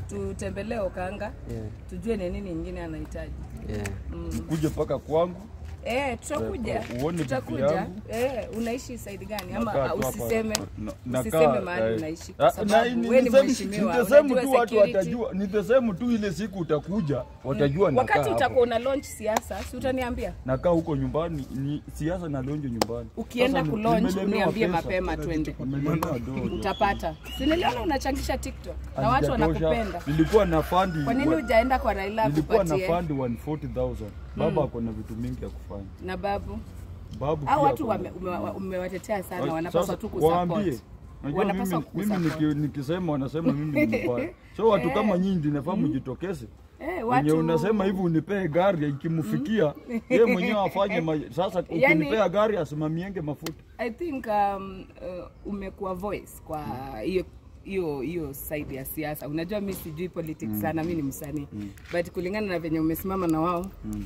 tutembelee Okanga Yeah. tujue ni nini ingine anahitaji. Yeah. Ukuje mpaka kwangu Eh, tutakuja. Eh, uone bibi Tutakuja. yangu. Eh, unaishi side gani ama Nakaa ah, tu hapa. usiseme Na- nakaa, usiseme mahali eh, unaishi ah, kwa na sababu ni- wewe ni ni sehemu- mheshimiwa. ni sehemu unajua tu watu security. watajua, ni the same tu ile siku utakuja watajua nakaa Wakati hapo. utakuwa una launch siasa, si utaniambia? nakaa huko nyumbani, ni siasa na lonjo nyumbani. Ukienda Sasa kulaunch nimelemewa uniambie pesa. mapema twende. Nimelemewa dogo. Utapata. Si niliona unachangisha TikTok na watu Hazijatosha. wanakupenda. Nilikuwa na fandi Kwa nini hujaenda kwa Raila nilikuwa na akupatie? fandi 140,000. Baba ako na vitu mingi ya kufanya. Na babu. Babu Hao pia watu ako na- wame- umewa- umewatetea sana, Sasa wanapaswa tu kusupport. waambie. Unajua Wanapaswa mimi, mimi kusupport. niki, nikisema wanasema mimi ni mbaya. So watu kama nyinyi ndio inafaa mjitokeze. Eh, Wenye watu unasema hivi unipee gari ikimfikia yeye mwenyewe afanye ma... sasa Yani- ukinipea gari asimamienge mafuta. I think um, uh, umekuwa voice kwa hiyo hiyo hiyo side ya siasa. Unajua mi sijui politics sana, mi ni msanii but kulingana na venye umesimama na wao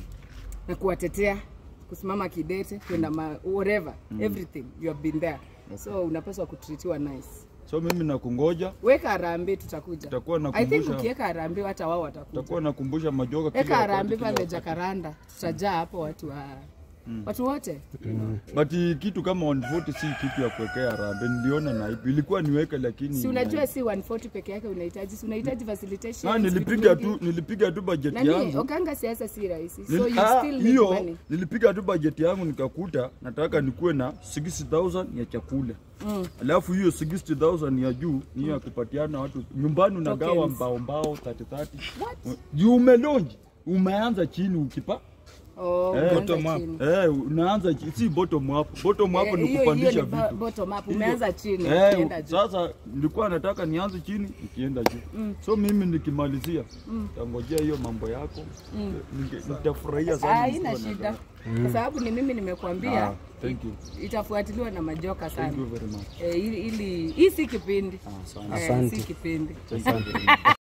na kuwatetea, kusimama kidete, kwenda ma whatever everything you have been there, so unapaswa kutritiwa nice. So mimi nakungoja, Weka harambee, tutakuja. Tutakuwa I think nakumbusha- ukiweka harambee hata wao watakuja. takuwa nakumbusha majoga kila Weka wakati, harambee kila pale wakati. Jakaranda, tutajaa hapo watu wa watu wote. But kitu kama 140 si kitu ya kuwekea harambee. Niliona na ipi ilikuwa niweke, lakini Si unajua si 140 peke yake unahitaji, si unahitaji facilitation. Ah, nilipiga tu nilipiga tu bajeti Nani, yangu Okanga siasa si rahisi. So Nili- you ah, still need hiyo money. nilipiga tu bajeti yangu nikakuta nataka nikuwe na 60000 ya chakula alafu hiyo 60000 ya juu ni hiyo ya kupatiana watu nyumbani unagawa Tokens. mbao mbao 30 30 juu umelonji umeanza chini ukipa Oh, Eh, umeanza bottom up. chini. eh, unaanza chi- si bottom up bottom up Eh, ni hiyo- kupandisha hiyo ni bo- vitu bottom up. Hiyo- Umeanza chini, eh, ukienda juu. sasa nilikuwa nataka nianze chini nikienda juu so mimi nikimalizia tangojea hiyo mambo yako Ninge- nitafurahia sana Haina nikiwa na shida. gari. Kwa sababu ni mimi nimekuambia Ah, thank you. itafuatiliwa na majoka Thank you sana. very much. Eh, ili ili hii si kipindi. Ah, asante. Eh, Asante. si kipindi. Asante.